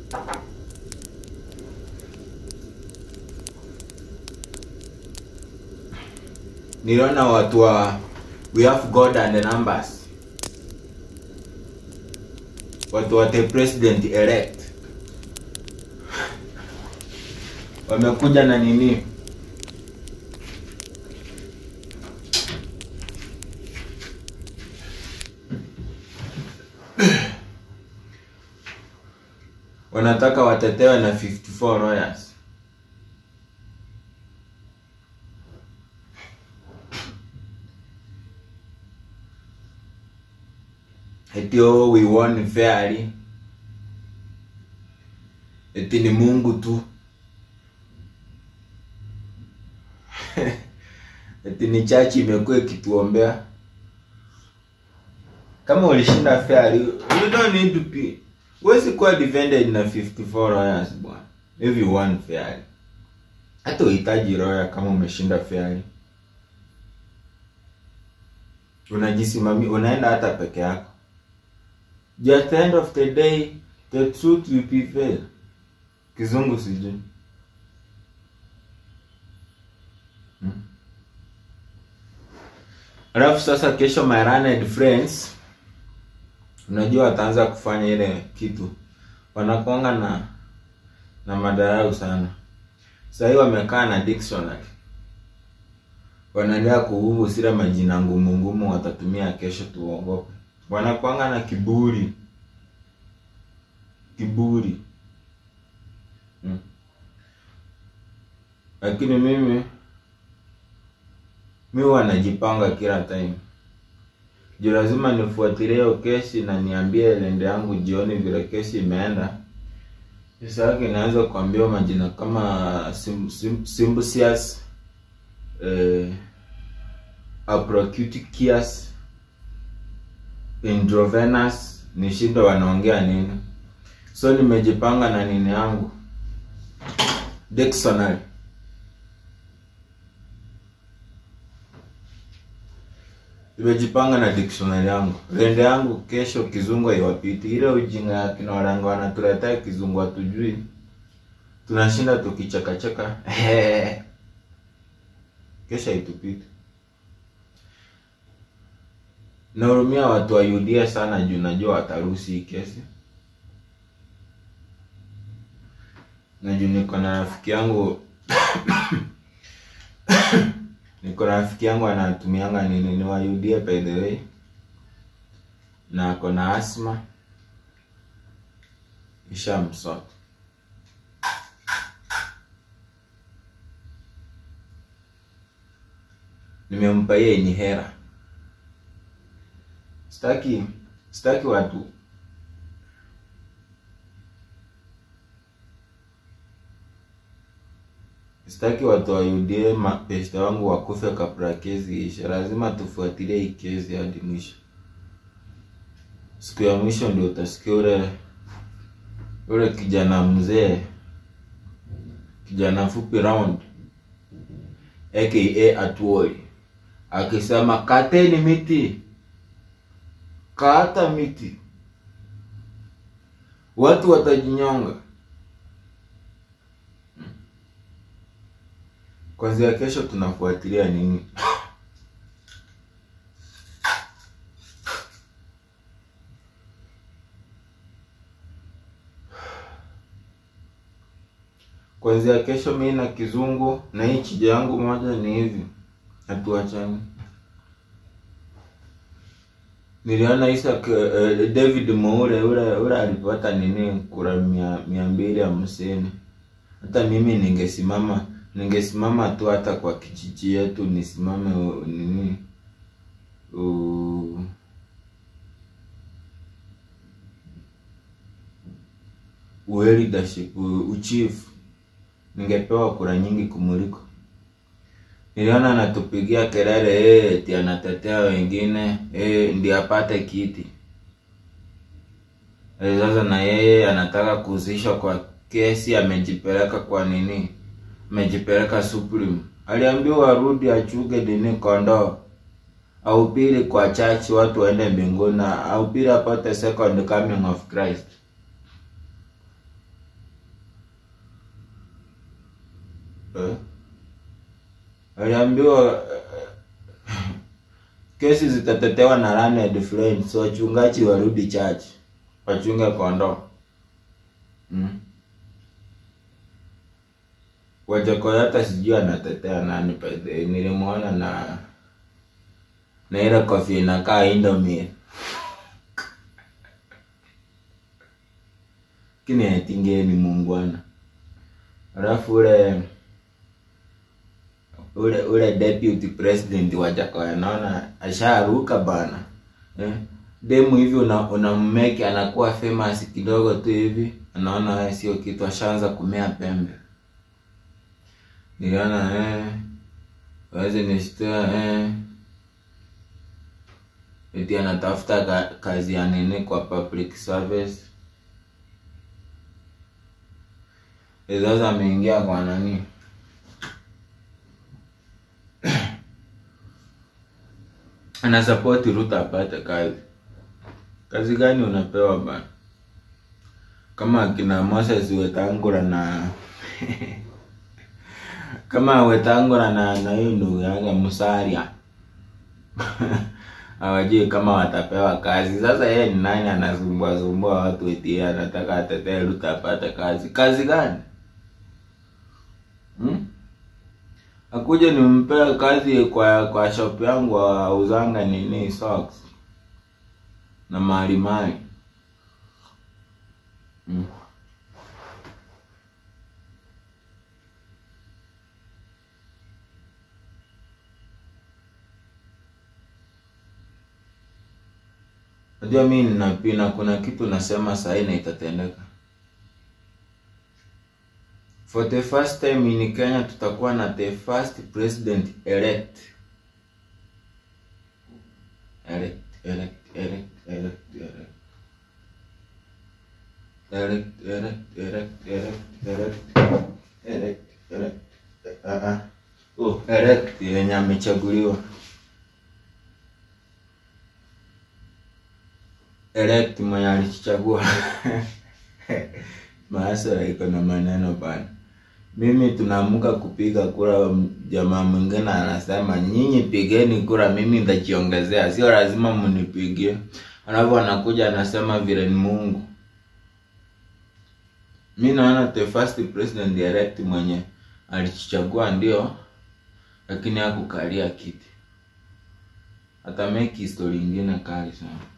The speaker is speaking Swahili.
niliona watu wa we have god and the numbers watu wa the president elect wamekuja na nini wanataka watetewe na 54 lawyers eti oh, we won fairly eti ni mungu tu eti ni chachi imekuwa ikituombea kama ulishinda fairly you don't need to be huwezi kuwa defended na 54 lawyers bwana if you won fairly hata uhitaji lawyer kama umeshinda fairly unajisimamia unaenda hata peke yako Juu at the end of the day the truth will prevail kizungu sijui Hmm. alafu sasa kesho my learned friends unajua wataanza kufanya ile kitu wanakuanga na na madarau sana sahii wamekaa na dictionary wanaendelea kuhubu sila majina ngumu ngumu watatumia kesho tuogope wanakuanga na kiburi kiburi hmm. lakini mimi mi huwa najipanga kila time juu lazima nifuatilie hiyo kesi na niambie lende yangu jioni vile kesi imeenda sasa yake inaweza kuambia majina kama sim, sim, Simbusius eh, Aprocutius Indrovenus ni shida wanaongea nini so nimejipanga na nini yangu dictionary nimejipanga na dictionary yangu rende yangu kesho kizungu haiwapiti ile ujinga ya kina waranga wanatuletea kizungu hatujui tunashinda tukichekacheka kesho haitupiti nahurumia watu wa UDA sana juu najua wataruhusi hii kesi na juu niko na rafiki yangu niko na rafiki yangu anatumianga nini ni wa UDA by the way na ako na asma ishamsota nimempa yeye ni hera sitaki sitaki watu sitaki watu wa UDA mapesta wangu wakufe kabla kesi ishe. Lazima tufuatilie hii kesi hadi mwisho. Siku ya mwisho ndio utasikia ule ule kijana mzee, kijana fupi round aka Atuoli akisema kateni miti, kata miti, watu watajinyonga. Kwanzia kesho tunafuatilia nini? Kwanzia kesho mi na kizungu na hii chija yangu moja ni hivi, hatuachani. Niliona Isaac uh, David Moure ule ule alipata nini kura mia, mia mbili hamsini. Hata mimi ningesimama ningesimama tu hata kwa kijiji yetu nisimame u- nini u... u leadership u- uchief ningepewa kura nyingi kumuliko. Niliona anatupigia kelele eh, eti anatetea wengine eh, ndiye apate kiti eh, sasa na yeye anataka kuhusishwa kwa kesi, amejipeleka kwa nini, amejipeleka Supreme. Aliambiwa arudi achuge dini kondoo ahubiri kwa church, watu waende mbinguni, na ahubiri apate second coming of Christ. eh? aliambiwa eh, kesi zitatetewa na learned friends wachungaji warudi church wachunge kondoo mm? Wajakoyata sijui anatetea nani pede nilimwona na na ile kofia inakaa Indomie kini atinge ni muungwana alafu ule ule ule deputy president wa Jakoya naona asharuka bana eh? demu hivi una unammeki anakuwa famous kidogo tu hivi anaona wewe sio kitu ashaanza kumea pembe niliona eh waweze nishtua eh eti anatafuta ka, kazi ya nini kwa public service Eh, sasa ameingia kwa nani anasapoti Ruto apate kazi. Kazi gani unapewa bana? Kama akina Moses Wetangula na kama Wetangula na na hiyo ndugu yake Musalia hawajui kama watapewa kazi. Sasa yeye ni nani anasumbua sumbua watu eti yeye anataka atetee Ruto apate kazi? Kazi gani? Hmm? Akuje nimpee kazi kwa kwa shop yangu auzanga nini socks na mali mali. Mm. Unajua mimi ninapina, kuna kitu nasema sahi na itatendeka. For the first time in Kenya tutakuwa na the first president elect. Elect, elect, elect, elect, elect. Elect, elect, elect, elect, elect. Elect, elect. Ah ah. Oh, elect yenye amechaguliwa. Elect mwenye alichagua. Maasara iko na maneno bana. Mimi tunaamka kupiga kura, jamaa mwingine anasema nyinyi pigeni kura, mimi nitajiongezea, sio lazima mnipigie. Alafu anakuja anasema vile ni Mungu. Mi naona the first president elect mwenye alichagua ndio, lakini hakukalia kiti. Atameki history ingine kali sana.